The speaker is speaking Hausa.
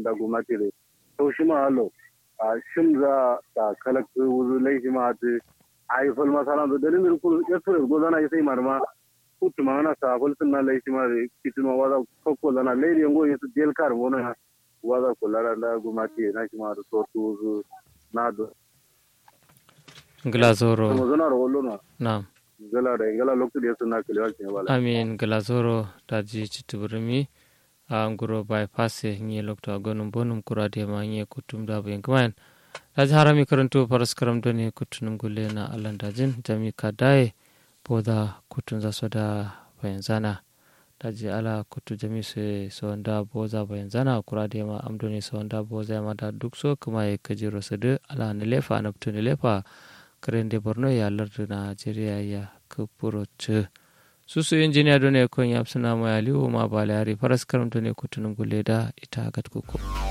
da gwamnati da to shi ma hallo a shim za ta kalakta wuzu laifi ma ta haifar masana da dalilin kulu ya tura gozana ya sai marma kutu ma na sa fulsun na laifi ma da kitin ma waza kokko zana lairi yango ya su del kar mona waza kullara da gwamnati na shi ma da so wuzu na do glazoro kuma zana da wallo na na'am gala da gala lokacin da ya suna kalewa ke bala amin glazoro daji chituburumi a nguro bypass nye lokto agonum bonum kurade ma nye kutum da bayan kamayan daji harami karanto paras karam doni kutunum gulle na alan dajin jami kadaye boda kutun za soda bayan zana daji ala kutu jami se sawanda boza bayan zana kurade ma amdoni sawanda boza ma da duk so kuma ya kajiro sadu ala nilefa anabtu nilefa karende borno ya lardu najeriya ya kupuro ce susu injiniya done kon yapsuna mo aliwo ma balari faras karam done kutunum gulle da ita gat kuko